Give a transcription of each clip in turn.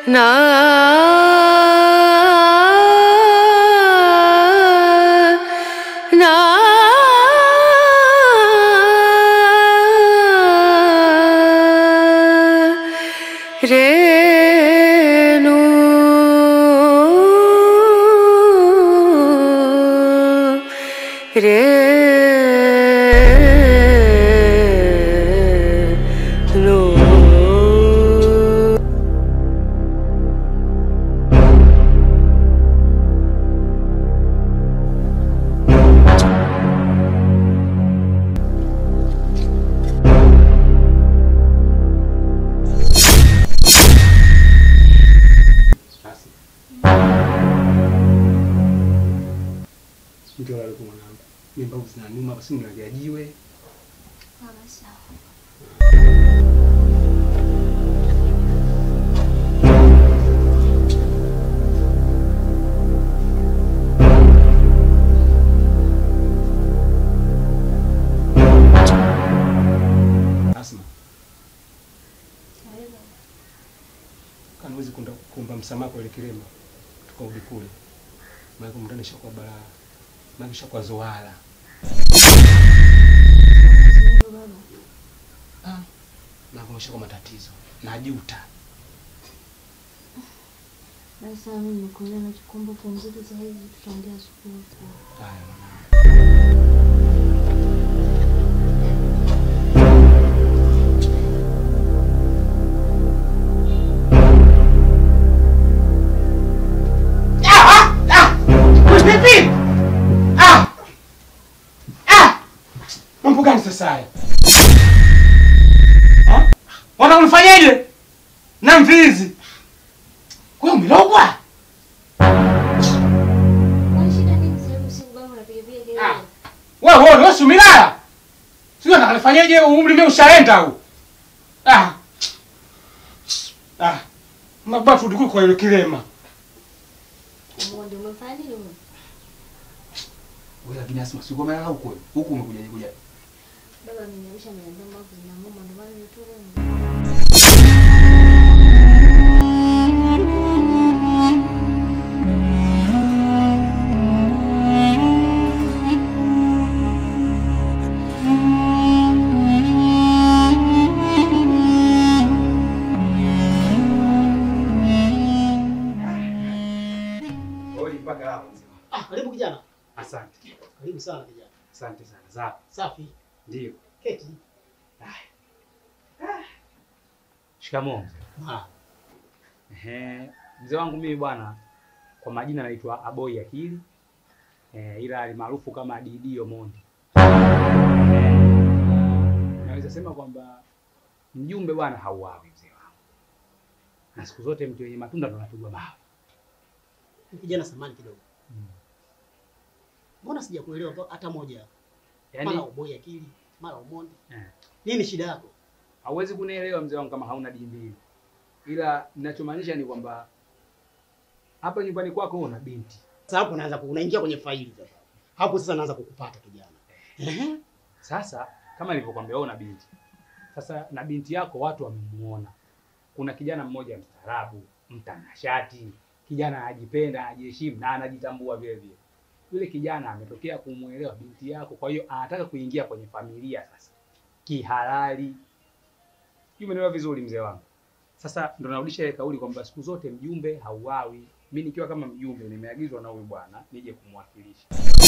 na renu renu Basi. Ndio wale kwa mwanangu. Mimi mbavu zinaniuma basi niwajajiwe. Asma, kanawezi kunda kuomba msamaha kwa ile kilema tukarudi kule. Maana kumtana shakuwa balaa. Maana shakuwa zoala. Ah, na kumesha kwa matatizo. Najuta. Basi mimi nimekuelewa nachokuomba pumzike sasa hivi tutaongea asubuhi. Haya mwanangu. Vipi? Ah! Ah! Mambo gani sasa haya? Ah? Wanataka unifanyaje? Na mvizi. Wewe umelogwa? Kwani shida nini sasa hivi usiku baba unapiga piga kelele? Ah. Wewe wewe wewe si umelala? Sio nataka nifanyeje umri mimi ushaenda huu. Ah. Ah. Mababa tulikuwa kwa ile kilema. Umonde umefanya nini wewe? Wewe lakini asema sio umelala huko. Huku umekuja kuja. Baba ameniamsha ameniambia mbavu zinamuuma ndio maana nitoka. Wewe mpaka hapo mzee. Ah, karibu kijana. Asante. Karibu sana kijana. Asante sana. Za. Safi. Ndio. Keti. Shikamoo. Ah, Ehe, mzee wangu mimi bwana, kwa majina naitwa Aboi Akili eh, ila alimaarufu kama Didi Omondi. Eh, naweza sema kwamba mjumbe bwana hauawi mzee wangu, na siku zote mtu wenye matunda ndo anapigwa mawe. kijana samani kidogo. Mbona sijakuelewa kwa- hata moja? Mara Yaani uboi akili, mara umondi. eh, Nini shida yako? hauwezi kunielewa mzee wangu kama hauna dini mbili, ila ninachomaanisha ni kwamba hapa nyumbani kwako una binti Sasa hapo naanza ku- unaingia kwenye faili sasa. Hapo sasa naanza kukupata kijana. Ehe. Sasa kama nilivyokuambia wewe una binti. Sasa na binti yako watu wamemuona. Kuna kijana mmoja mstaarabu, mtanashati, kijana anajipenda, anajiheshimu na anajitambua vile vile. Yule kijana ametokea kumuelewa binti yako, kwa hiyo anataka kuingia kwenye familia sasa kihalali. Sijui umeelewa vizuri mzee wangu. Sasa ndo narudisha ile kauli kwamba siku zote mjumbe hauawi. Mimi nikiwa kama mjumbe nimeagizwa na huyu bwana nije kumwakilisha.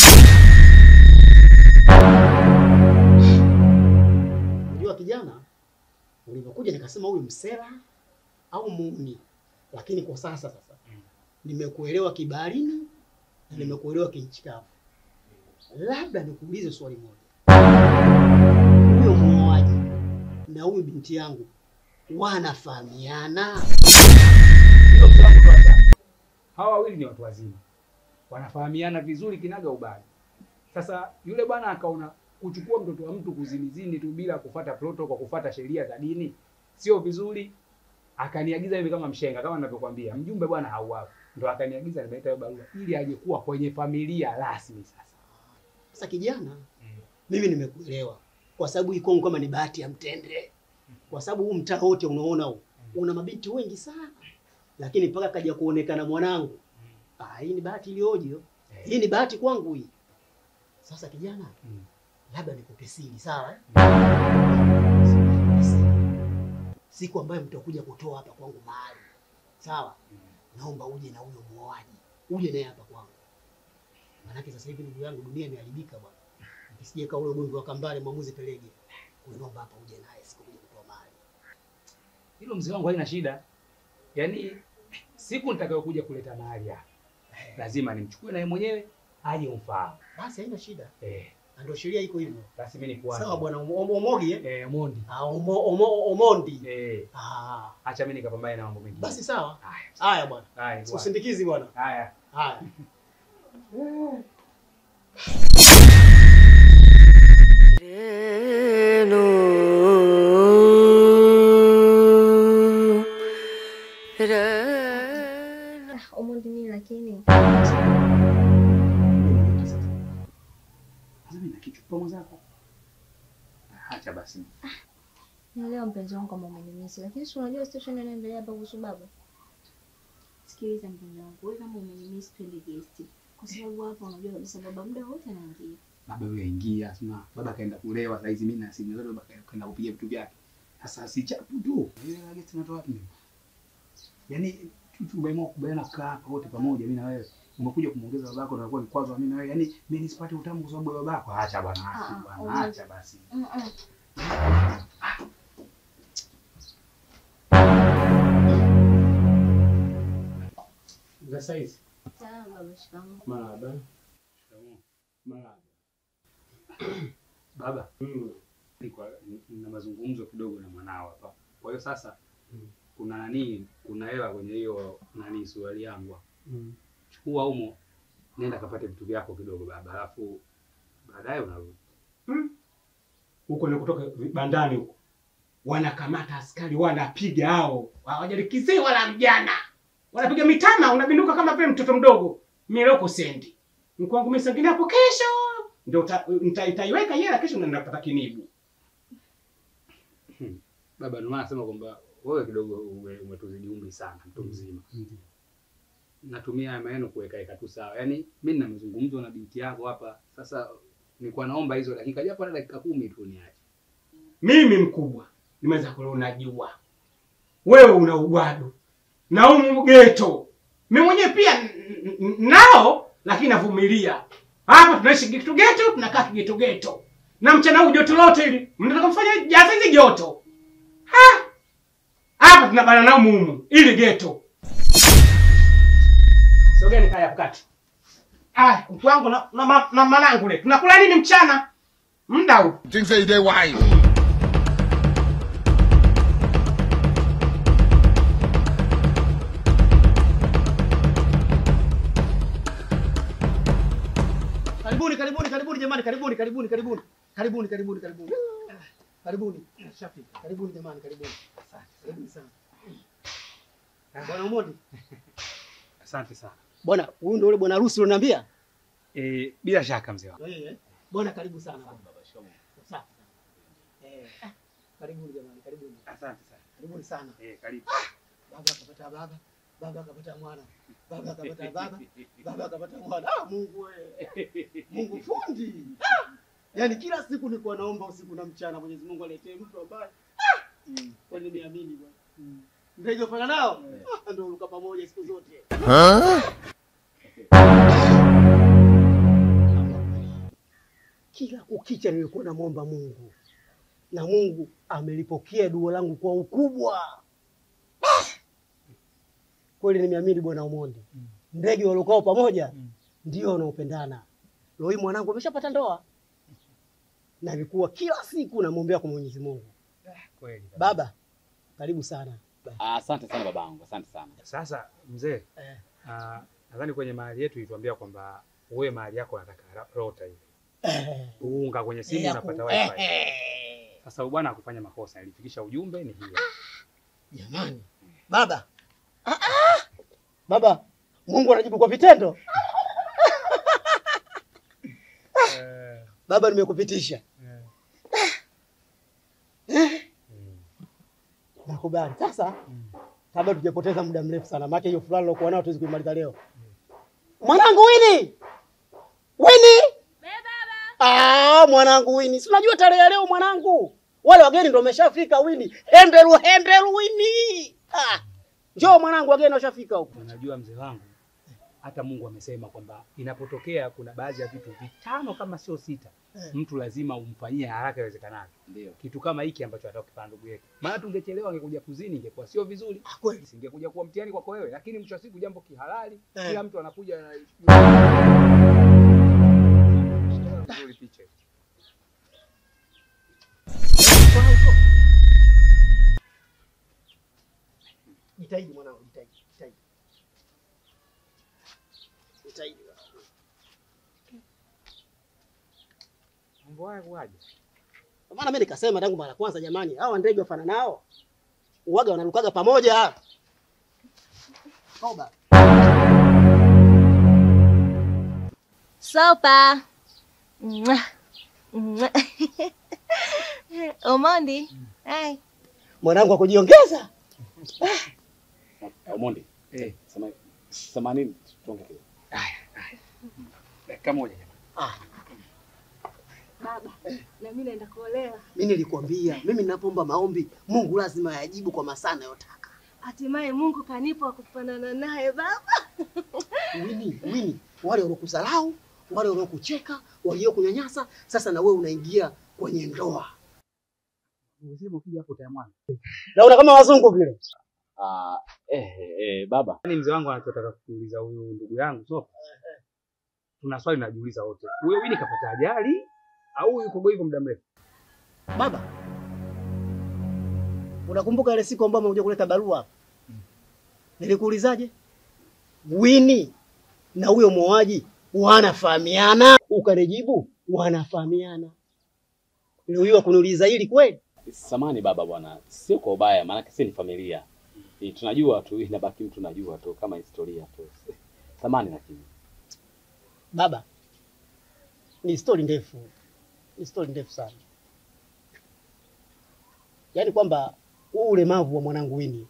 Unajua kijana, ulivyokuja nikasema huyu msela au muuni. Lakini kwa sasa sasa Mm. nimekuelewa kibaharini na nimekuelewa kinchi kavu. Labda nikuulize swali moja. Huyo muoaji na huyu binti yangu wanafahamiana? Hilo mzee wangu toa shaka. Hawa wawili ni watu wazima, wanafahamiana vizuri kinaga ubali. Sasa yule bwana akaona kuchukua mtoto wa mtu kuzinizini tu bila kufata protocol, kwa kufata sheria za dini sio vizuri. Akaniagiza mimi kama mshenga, kama ninavyokuambia, mjumbe bwana hauawi, ndo akaniagiza nimeleta hiyo barua ili aje kuwa kwenye familia rasmi. Sasa Sasa kijana, mimi nimekuelewa kwa sababu hii Kongo kama ni bahati ya mtende, kwa sababu huu mtaa wote unaona huu una mabinti wengi sana lakini mpaka kaja kuonekana mwanangu, ah, hii ni bahati iliyoje! Hii ni bahati kwangu hii. Sasa kijana, Mm. labda nikupe siri, sawa? Siri. Siku ambayo mtakuja kutoa hapa kwangu mahali, sawa? Naomba uje na huyo muoaji, uje naye hapa kwangu, maanake sasa hivi ndugu yangu, dunia imeharibika bwana. Ukisije kaa ule ugomvi wa Kambale mwamuzi Pelege, naomba hapa uje naye siku kuja kutoa mahali. Hilo mzee wangu haina shida. Yaani siku nitakayokuja kuleta mahali hapa lazima nimchukue naye mwenyewe aje umfahamu. Basi haina shida, Eh, na ndio sheria iko hivyo. basi mimi nikuache. Sawa bwana Omo- Omogi eh? Eh, Mondi. Ah, Omo, Omo, Omondi. Eh, Ah, acha mimi nikapambane na mambo mengine. basi sawa. Haya. Haya bwana, Haya. bwana. usindikizi bwana. Haya. Haya. Renu. Renu. Omondi nini lakini? Sasa mimi na kichwa mwenzako. Acha basi. Naelewa mpenzi wangu kama umenimisi, lakini si unajua situation inaendelea hapa kuhusu baba. Sikiliza mpenzi wangu, wewe kama umenimisi twende guest. Kwa sababu hapa unajua kabisa baba muda wote anaingia. Baba yule aingia, sema baba kaenda kulewa saa hizi mimi na simu zote baba kaenda kupiga vitu vyake. Sasa si chapu tu. Ile lagi tunatoa wapi? mimi? Yaani tu tumeamua kubaliana kukaa hapa wote pamoja mimi na wewe. Umekuja kumuongeza babako na kuwa vikwazo mimi na wewe. Yaani mimi nisipate utamu kwa sababu ya babako. Acha bwana, Ah, acha ah, bwana, umoja. acha basi. Mm -mm. Za saizi. Sawa baba, shikamoo. Marahaba. Shikamoo. Marahaba. Baba, Mm. niko na mazungumzo kidogo na mwanao hapa. Kwa hiyo sasa Mm. kuna nani, kuna hela kwenye hiyo nani suali yangu. hapa. Mm. Chukua humo, nenda kapate vitu vyako kidogo baba, alafu baadaye unarudi. Huko ni kutoka bandani huko. Wanakamata askari wanapiga hao. Hawajalikizii wala mjana. Wanapiga mitama unabinduka kama vile mtoto mdogo. Mimi leo sendi. Mkwangu mimi sangine hapo kesho. Ndio uta- nita- itaiweka hela kesho na napata kinibu. Baba, ndio maana nasema kwamba wewe kidogo ume- umetuzidi umri sana, mtu mzima. Natumia haya maneno kuweka weka tu sawa. Yaani mimi nina mazungumzo na binti yako hapa. Sasa nilikuwa naomba hizo dakika japo na dakika kumi tu niache. Mimi mkubwa. Nimeweza kule unajua. Wewe una ugwadu. Na umu geto. Mimi mwenyewe pia n- n- nao lakini navumilia. Hapa tunaishi geto geto, tunakaa kigeto geto. Na mchana huu joto lote hili, mnataka kufanya jaza hizi joto. Ha! Hapa tunabana nao mumu ili geto. Sogeni kaya kati. Ah, mkwangu na na, ma- na manangu le. Tunakula nini mchana? Muda huu. Things say they wise. Karibuni, karibuni, karibuni jamani, karibuni, karibuni, karibuni. Karibuni, karibuni, karibuni. Karibuni. Shafika. Karibuni jamani, karibuni. Karibuni sana. Bwana Umondi. Asante sana. Bwana, huyu ndio yule bwana harusi ulioniambia? Eh, bila shaka mzee wangu. Eh, eh. Bwana karibu sana bwana. Safi sana. Eh, ah, karibuni jamani, karibuni. Asante sana. Karibuni sana. Eh, karibu. Baba akapata baba, baba akapata mwana. Baba akapata baba, baba akapata mwana. Ah, Mungu wewe. Mungu fundi. Ah! Yaani kila siku nilikuwa naomba usiku na mchana Mwenyezi Mungu aletee mtu ambaye ah! kwani niamini bwana. Ndio hivyo nao? Ah, ndio uruka pamoja siku zote. Kila kukicha nilikuwa namwomba Mungu na Mungu amelipokea dua langu kwa ukubwa. Kweli nimeamini Bwana Omondi, ndege walokao pamoja ndio wanaopendana. Leo hii mwanangu ameshapata ndoa, na nilikuwa kila siku namwombea kwa Mwenyezi Mungu. Kweli. Baba, karibu sana. Ah, Asante sana babangu, asante sana. Sasa mzee, Eh. ah, nadhani kwenye mahali yetu ilituambia kwamba wewe mahali yako unataka ra- rota hivi. Eh, Uunga kwenye simu ya unapata ku- wifi. eh, Sasa huyu bwana hakufanya makosa, alifikisha ujumbe ni hiyo. Jamani, baba, Ah, ah! baba, Mungu anajibu kwa vitendo. Eh, Baba, nimekupitisha, eh. Mm. nakubali. Sasa Mm. kabla tujapoteza muda mrefu sana, maana hiyo fulani lokuwa nayo tuwezi kuimaliza leo. Mwanangu Wini, Wini, ah, mwanangu Wini, si unajua tarehe ya leo mwanangu, wale wageni ndio wameshafika. Wini, hembelu hembelu, Wini, ah, njoo mwanangu, wageni washafika huko. Unajua mzee wangu, hata Mungu amesema kwamba inapotokea kuna baadhi ya vitu vitano kama sio sita, Eh. mtu lazima umfanyie haraka iwezekanavyo. Ndio. Kitu kama hiki ambacho atakipanda ndugu yetu, maana tungechelewa angekuja kuzini, ingekuwa sio vizuri, Ah, kweli. isingekuja kuwa mtihani kwako wewe, lakini mwisho wa siku jambo kihalali, Eh. kila mtu anakuja na Nzuri picha. Jitahidi mwanangu, jitahidi, jitahidi. Jitahidi. mwanangu. Mambo haya kuaje? Kwa maana mimi nikasema tangu mara kwanza, jamani, hawa ndege wafana nao uwaga wanarukaga pamoja. Toba. Sopa. Mwah. Mwah. Omondi. Hai. Mwanangu akujiongeza. Omondi. Eh. Sema sema nini? Tuongee kidogo. Dakika moja jamani. Ah, Baba, na mimi naenda kuolewa. mimi nilikwambia, mimi ninapoomba maombi Mungu lazima yajibu kwa masaa anayotaka. Hatimaye Mungu kanipa wa kufanana naye baba. Wini, wini, wale waliokusalau, wale waliokucheka, waliokunyanyasa, sasa na wewe unaingia kwenye ndoa. Unasema ukija hapo tayamwana. Naona kama wazungu vile. Ah, eh, eh, baba. Yaani mzee wangu anachotaka kuuliza huyu ndugu yangu so tuna swali najiuliza wote. Huyo Wini kapata ajali au yuko hivyo muda mrefu? Baba, unakumbuka ile siku ambayo umekuja kuleta barua hapa? Nilikuulizaje? Wini na huyo muoaji wanafahamiana? Ukanijibu wanafahamiana. Leo hiyo kuniuliza hili kweli? Samani baba bwana. Sio kwa ubaya, maana sisi ni familia. Eh, tunajua tu inabaki mtu najua tu kama historia tu. Samani lakini. Baba, ni stori ndefu, ni stori ndefu sana, yaani kwamba huu ulemavu wa mwanangu Wini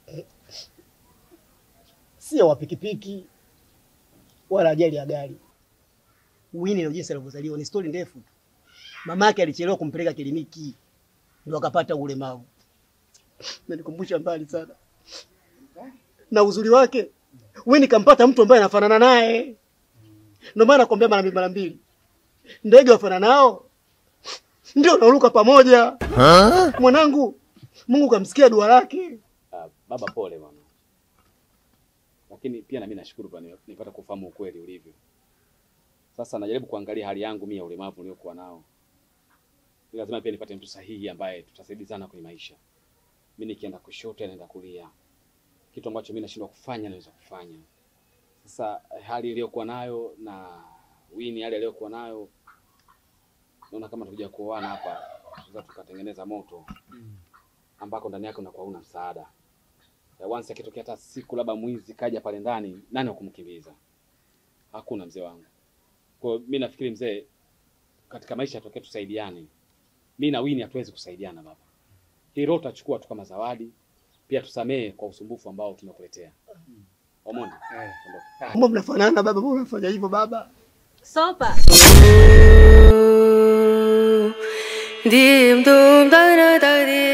sio wa pikipiki wala ajali ya gari. Wini ndio jinsi alivyozaliwa, ni stori ndefu tu. Mamake alichelewa kumpeleka kliniki ndio akapata ulemavu. Nanikumbusha mbali sana, na uzuri wake Wini kampata mtu ambaye anafanana naye. Ndio maana nakwambia mara mbili mara mbili, ndege wafana nao ndio unaruka pamoja. Mwanangu, Mungu kamsikia dua lake. Ah, baba pole bwana. Lakini pia na mimi nashukuru kwa nipata kufahamu ukweli ulivyo. Sasa najaribu kuangalia hali yangu mimi ya ulemavu niliokuwa nao. Ni lazima pia nipate mtu sahihi ambaye tutasaidizana kwenye maisha. Mimi nikienda kushoto naenda kulia. Kitu ambacho mimi nashindwa kufanya naweza kufanya. Sasa hali iliyokuwa nayo na Wini hali aliyokuwa nayo naona kama tukuja kuoana hapa tunaweza tukatengeneza moto ambako ndani yake unakuwa una msaada. Ya once akitokea hata siku labda mwizi kaja pale ndani, nani wa kumkimbiza? Hakuna mzee wangu. Kwa hiyo mimi nafikiri mzee, katika maisha tokea tusaidiane. Mimi na Wini hatuwezi kusaidiana baba. Hilo tutachukua tu kama zawadi, pia tusamee kwa usumbufu ambao tumekuletea. Omondi, Eh. ondoka. Mbona mnafanana baba? Mbona mnafanya hivyo baba? Sopa. dim dum da da da di